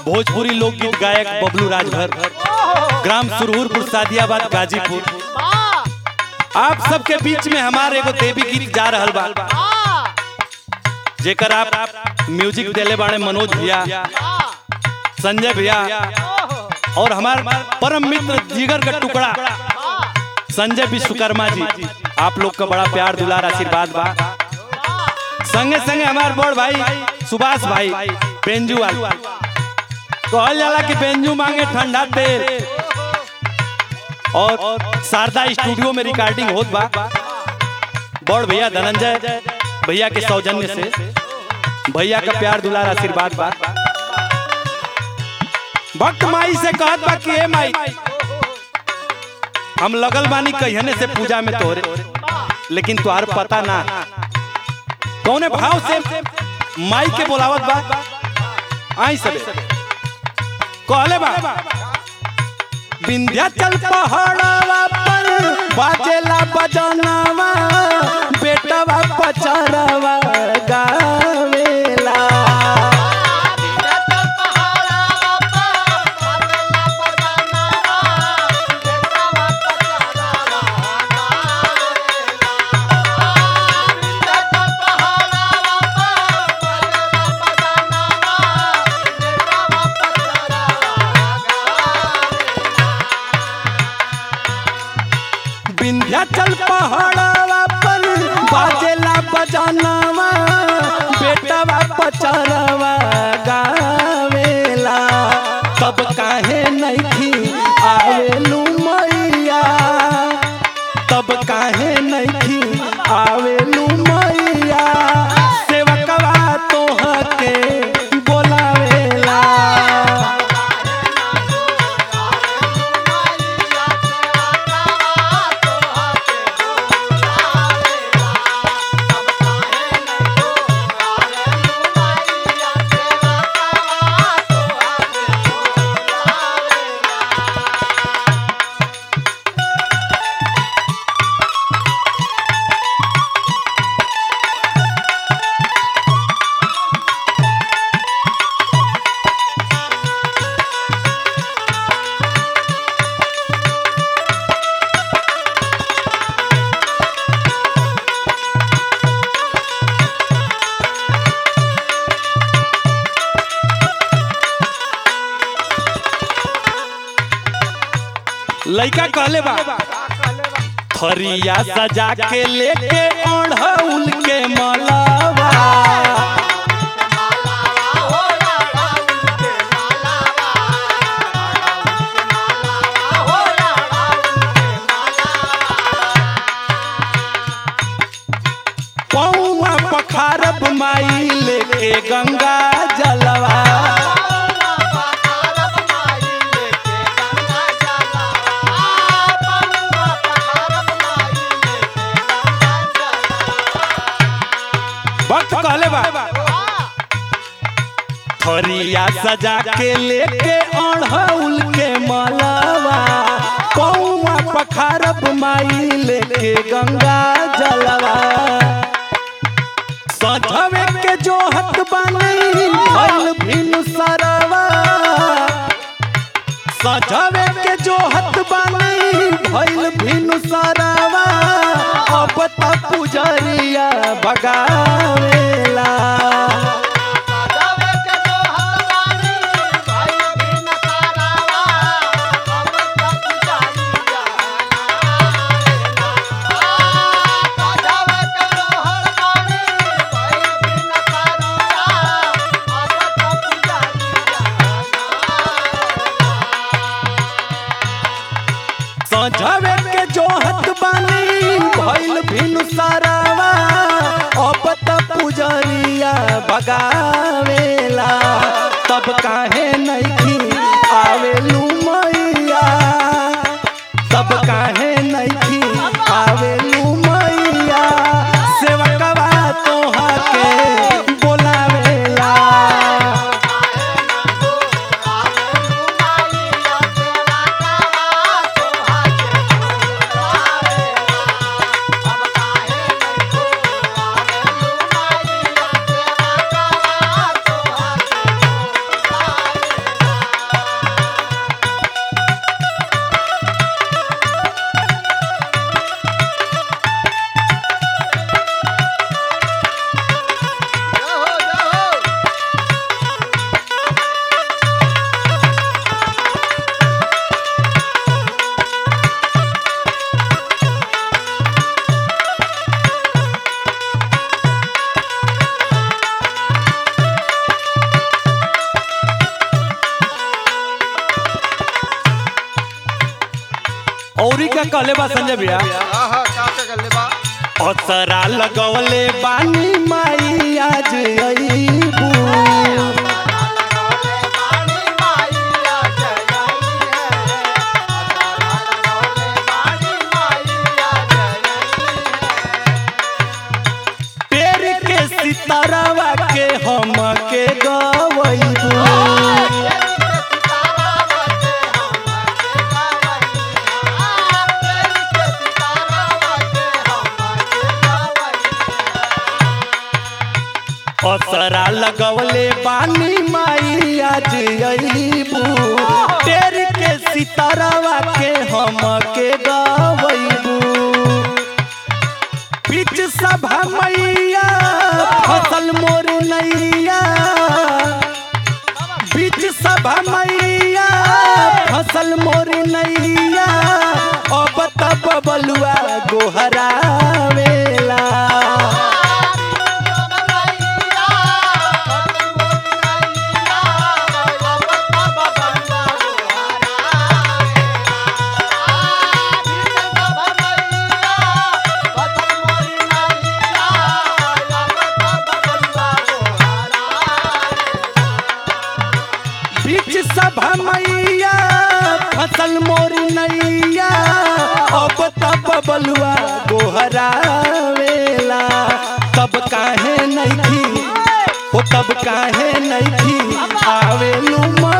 भोजपुरी लोकगीत गायक बबलू राजभर ग्राम सुरहुरपुर सादियाबाद गाजीपुर आप सबके बीच में हमारे एगो देवी गीत जा रहल बा जेकर आप म्यूजिक देले बाड़े मनोज भैया संजय भैया और हमार परम मित्र जिगर का टुकड़ा संजय विश्वकर्मा जी आप लोग का बड़ा प्यार दुलार आशीर्वाद बा संगे संगे हमार बड़ भाई सुभाष भाई बेंजू वाल कहल जाला कि बेंजू मांगे ठंडा तेल और शारदा स्टूडियो में रिकॉर्डिंग होत बा बड़ भैया धनंजय भैया के सौजन्य से भैया का प्यार दुलार आशीर्वाद बा भक्त माई से कहत बा कि ए माई हम लगल बानी कहने से पूजा में तोरे लेकिन तुहार पता ना कौने भाव से माई के बोलावत बा आई सबे कहले बा विंध्याचल पहाड़वा पर बाजेला बजनवा बेटवा पचरवा गावेला विंध्याचल पहाड़वा पर बाजेला बजनवा बेटवा पचरवा गावेला तब काहे नहीं आवेलू मैया तब काहे नहीं आवेलू मैया सेवकवा तोहके बोलावेला लइका कहले बा थरिया सजा के लेके ओढ़ौल के मलावा पौआ पखारब माई लेके गंगा जलवा भक्त कहले बा थरिया सजा के लेके ओढ़ौल के मलावा पौआ पखारब माई लेके गंगा जलवा सजवे के जोहत बनी भइल भिनु सरवा सजवे के जोहत बनी भइल भिनु सरवा अब त पुजरिया भगावेला सजवे के जोहत बनी भइल भिनु सरवा अब त पुजरिया भगावेला तब काहे नहीं आवेलू मैया तब काहे नहीं आवेलू मैया सेवकवा तोहा के बोलावेला औरी का कहले बा संजय भैया आहा का का गल्ले बा असरा लगवले बानी माई आज अईबू पेड़ के सितारावा के हम के गवईबू असरा लगवले बानी माई आज अईबू पेड़ के सितारावा के हम के गवईबू बीच सभा मैया फसल मोर नैया बीच सभा मैया फसल मोर नैया अब तब बलुआ गोहरावेला बीच सभा मैया फसल मोर नैया अब तब बलुआ गोहरावेला तब काहे नैखी हो तब काहे नैखी आवेलू